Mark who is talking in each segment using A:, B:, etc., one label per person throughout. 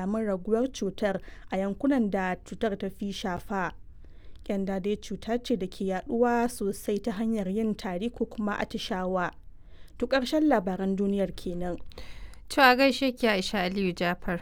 A: alamun raguwar cutar a yankunan da cutar ta fi shafa. Kyanda dai cuta ce da ke yaduwa sosai ta hanyar yin tari ko kuma atishawa. To ƙarshen labaran duniyar kenan.
B: To a gaishe ki Aisha Aliyu Jafar.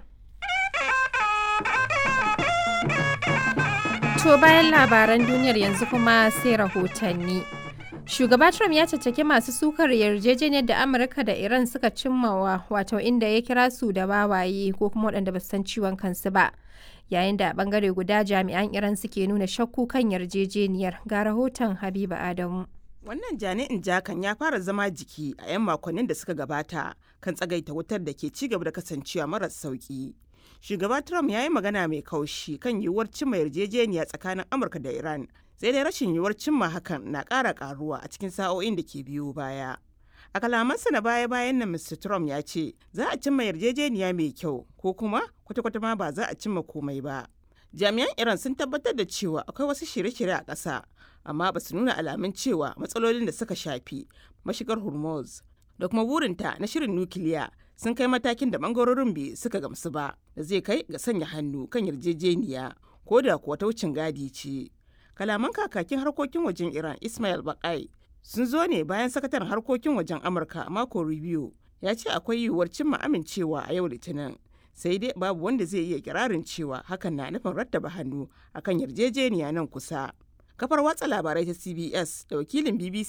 B: To bayan labaran duniyar yanzu kuma sai rahotanni. Shugaba Trump ya caccaki masu sukar yarjejeniyar da Amurka da Iran suka cimmawa wato inda ya kira su da wawaye ko kuma waɗanda ba san ciwon kansu ba. Yayin da a bangare guda jami'an Iran suke nuna shakku kan yarjejeniyar ga rahoton Habiba Adamu.
C: Wannan jani'in jakan ya fara zama jiki a 'yan makonnin da suka gabata kan tsagaita wutar da ke ci gaba da kasancewa maras sauki. Shugaba Trump ya yi magana mai kaushi kan yiwuwar cimma yarjejeniya tsakanin Amurka da Iran, sai dai rashin yiwuwar cimma hakan na ƙara ƙaruwa a cikin sa'o'in da ke biyo baya. A kalamansa na baya-bayan nan Mr. Trump ya ce za a cimma yarjejeniya mai kyau ko kuma kwata-kwata ma ba za a cimma komai ba. Jami'an Iran sun tabbatar da cewa akwai wasu shirye-shirye a ƙasa, amma ba su nuna alamun cewa matsalolin da suka shafi mashigar Hormuz da kuma burinta na shirin nukiliya sun kai matakin da bangarorin biyu suka gamsu ba da zai kai ga sanya hannu kan yarjejeniya ko da kuwa ta wucin gadi ce. Kalaman kakakin harkokin wajen Iran Ismail Bakai sun zo ne bayan sakataren harkokin wajen Amurka Marco Rubio ya ce akwai yiwuwar cimma amincewa a yau Litinin. Sai dai babu wanda zai iya kirarin cewa hakan na nufin rattaba hannu akan yarjejeniya nan kusa. Kafar watsa labarai ta CBS da wakilin BBC